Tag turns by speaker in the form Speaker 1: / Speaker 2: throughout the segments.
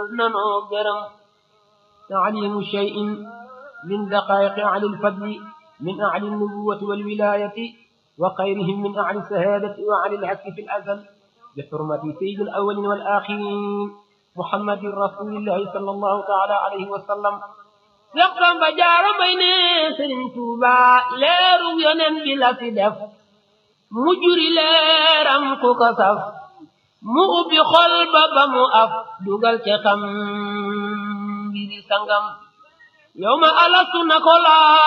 Speaker 1: nanoo gërëm taalimu cheyin min daqaiqi ahli lfadli min ahli lnubuwati walwilayati wa xayrihim min ahli lsahadati wa ahli lhakki fi lazal bixurmati sayidi alawalin walaxirin muhammadin rasulillahi sal allahu taala alayhi wa sallam Seex Samba Jaara Mbay ne Sëriñ Tuuba leeru yonen bi la fi def mu juri leeram ku ko saf mu ubbi xol ba ba mu af dugal ca xam mbiri sangam yow ma alastu na ko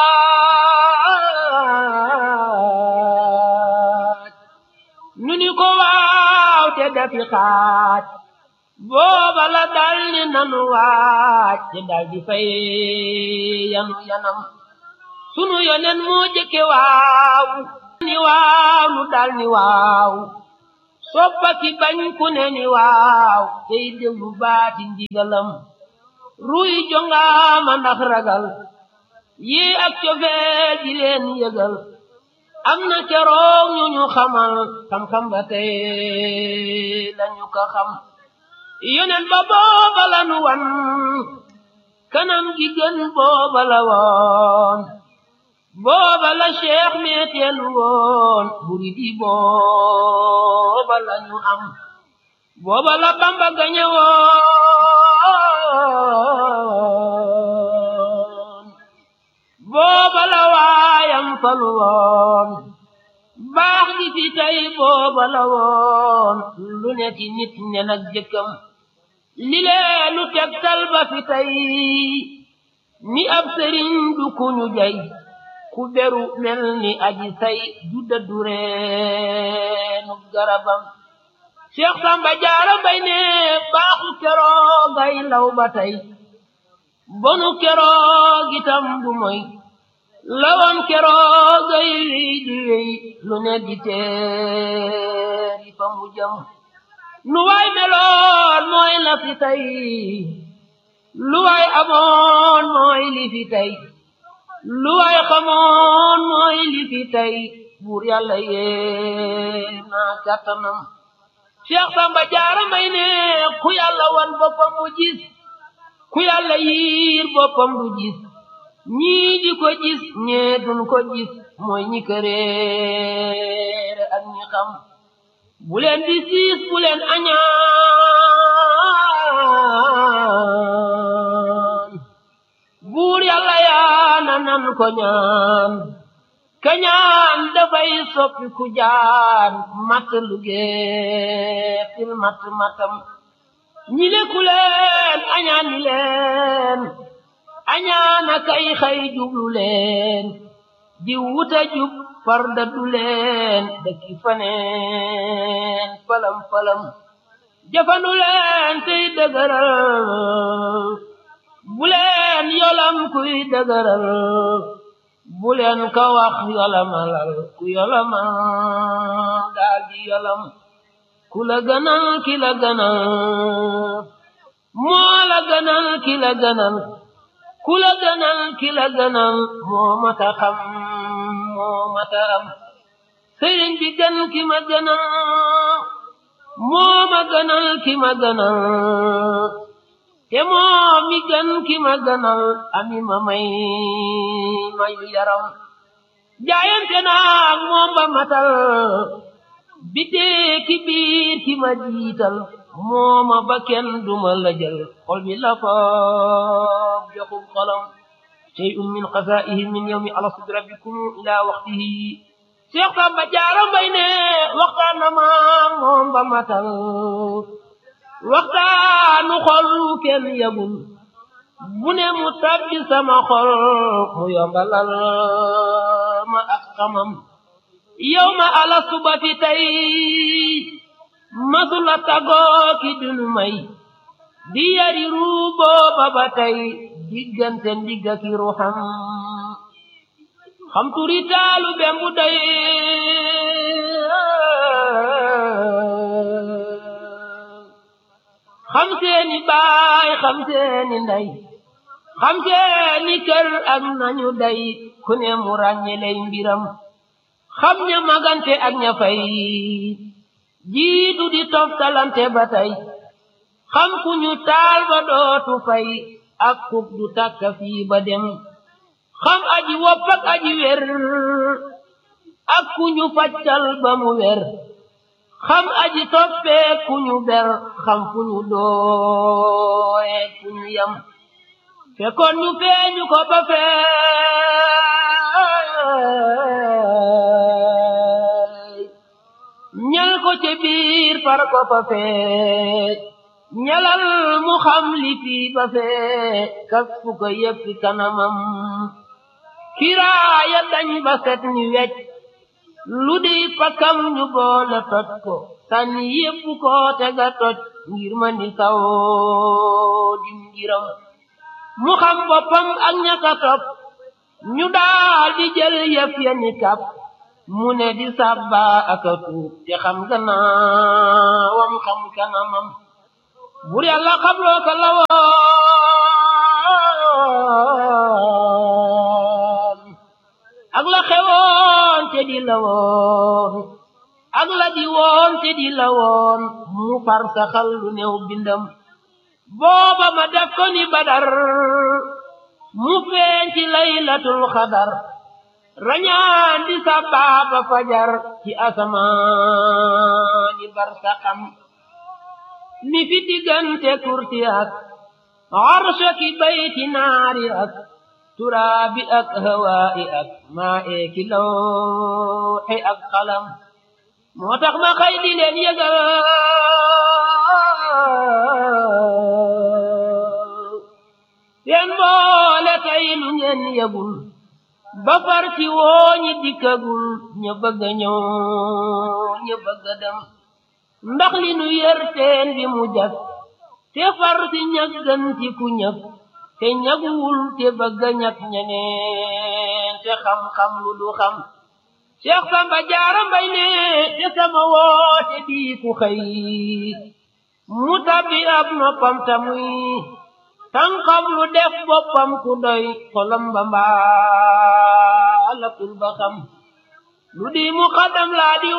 Speaker 1: laaj nu ni ko waaw te dafi xaaj booba la dal ni nanu waaj te dal di fay yanu yanam sunu yonen moo jëkke waaw ni waaw nu dal ni waaw soppa ki bañ ku ne ni waaw tey déglu baati ndigalam ruy jongaama ndax ragal yi ak cofee di leen yëgal am na keroog ñu ñu xamal xam-xam ba tey lañu ko xam yonen ba booba la nu wan kanam gi gën booba la woon booba la cheikh meeteelu woon buri di booba la ñu am booba la bamba gañe woon booba la waayam falu woon baax gi fi tey booba la woon lu ne ci nit ne nag jëkkam li leenu tegtal ba fi tey ni ab sëriñ du ku ñu jay ku beru mel ni aji say du dëddu reenu garabam Seex Samba Jaara Mbay ne baaxu keroog ay law ba tey bonu keroog itam bu moy lawoon keroog ay wéy di wéy lu ne di teeri fa mu jëm nu waay meloon mooy la fi tey lu waay amoon mooy li fi tey lu waay xamoon mooy li fi tey buur yàlla yee naa kàttanam Cheikh Samba Jaara Mbay ne ku yàlla wan boppam mu gis ku yàlla yiir boppam du gis ñii di ko gis ñee duñ ko gis mooy ñi këreere ak ñi xam bu leen di siis bu leen añaan buur yàlla yaana nan ko ñaan kañaan dafay soppi ku jaan matt lugee fil matt mattam ñi leku leen añaan ni leen añaana kay xay jublu leen di wuta jub farda du leen dëkki faneen falam falam jafandu leen tey dëgëral bu leen yolam kuy dëgëral bu leen ko wax yolamalal ku yolamal daal di yolam ku la gënal ki la gënal moo la gënal ki la gënal ku la gënal ki la gënal moo mata xam moo mata am sëriñ bi gën ki ma gënal moo ma gënal ki ma gënal te moo mi gën ki ma gënal ami ma may mayu yaram jaayante naag moom ba matal bitee ki biir ki ma jiital mooma ba kenn duma la jël xol bi la ko joxub xolam shay'un min xasaa'ihi min yawmi alastu bi rabbikum ila waqtihi Seex Samba Jaara Mbay ne waxtaan na ma moom ba matal waxtaanu xol kenn yagul bu ne mu tabbi sama xol mu yombalal ma ak xamam yow ma alastu ba fi tey masula tagoo ki dunu may di yari ruuboo ba ba tey diggante ndigga ki ruuxam xam turi taalu bembu day xam seeni baay xam seeni ndey xam seeni kër ak nañu day ku ne mu ràññeley mbiram xam ña magante ak ña fay jiitu di toftalante ba tey xam ku ñu taal ba dootu fay ak kub du tàkka fii ba dem xam aji wopp ak aji wer ak ku ñu faccal ba mu wer xam aji toppee ku ñu ber xam fu ñu dooye ku ñu yam fekkoon ñu feeñu ko ba feey ñal ko ca biir far ko fa fee ñalal mu xam li fii ba fee kas fu ko yëppi kanamam kiraaya dañ ba set ni wecc lu di pakam ñu boole toj ko sànni yépp ko tega toj ngir ma ni saw dim ngiram mu xam boppam ak ñaka topp ñu daal di jël yëf ya ni kap mu ne di sàbba ak a tuub te xam gannaawam xam kanamam bur yàlla xabloo ko la woon ak la xewoon te di la woon ak la di woon te di la woon mu far saxal lu néew bindam booba ma def ko ni badar mu feeñ ci laylatul xadar rañaan di sa baaba fajar ci asamaani barsaxam mi fi diggante kursi ak arsha ki bayti naari ak turaabi ak hawaa'i ak maa ee ki lawxi ak xalam moo tax ma xëy di leen yëgal seen boole tey lu ngeen yëgul ba far ci woo ñi dikkagul ña bëgg a ñëw ña bëgg a dem ndax li nu yër teen bi mu jag te far si ñag gën ci ku ñag te ñaguwul te bëgg a ñag ñeneen te xam-xam lu du xam Cheikh Samba Jaara Mbay ne te sama woote bii ku xëy mu tabbi ab noppam tamuy tànkam lu def boppam ku doy xolam ba mbaalakul ba xam lu di mu xadam laa di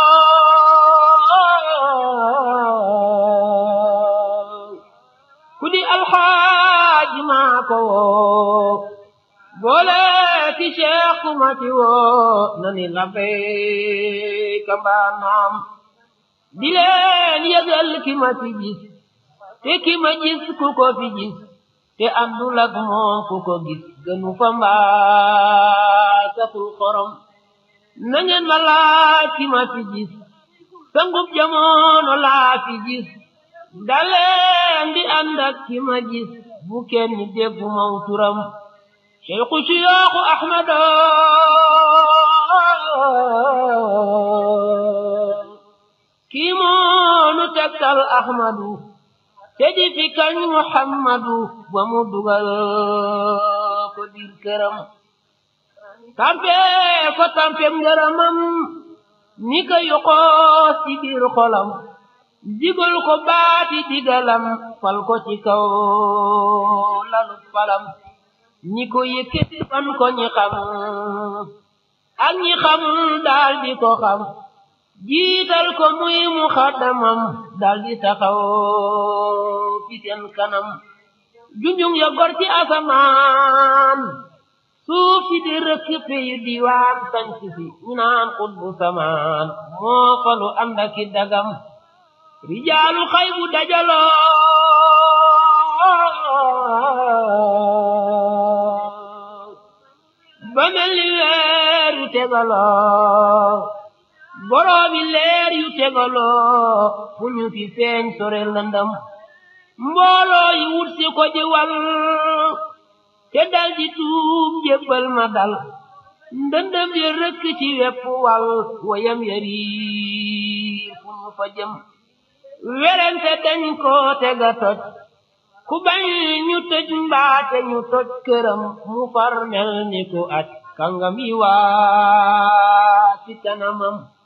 Speaker 1: woo ku di alxaaji maa ko woo boole ci cheikh ku ma ci woo na ni labbayka mbaa naam di leen yëgal ki ma ci gis te ki ma gis ku ko fi gis te àndul ak moom ku ko gis gënu fa mbaa saful xorom na ngeen ma laaj ki ma fi gis sangub jamono laa fi gis daleen di ànd ak ki ma gis bu kenn déggu maw turam cheikhu siyaaxu ahmado kii moonu tegtal ahmadu te di fi kañ muhammadu ba mu dugal ko biir këram tampe ko tampem ngërëmam ni ko yoxoo ci biir xolam digal ko baati digalam fal ko ci kaw lalu falam ñi ko yëkkati fan ko ñi xam ak ñi xamul daal di ko xam jiital ko muy mu xaddamam daal di taxaw fi seen kanam junjung ya gor ci asamaan suuf si di rëkk peyu diwaan sanc si ñu naan xutbu samaan moo falu ànd aki dagam rijaalu xay bu dajaloo ba mel ni weer yu tegaloo boroomi leer yu tegaloo fu ñu fi feeñ sore lëndëm mbooloo yi wut si ko di wal te dal di tuub jébbal ma dal ndëndëm ya rëkk ci wepp wal wayam yariir fu ñu fa jëm werente dañ ko tega toj ku bañ ñu tëj mbaate ñu toj këram mu far mel ni ku aj kàngam yi waa ci kanamam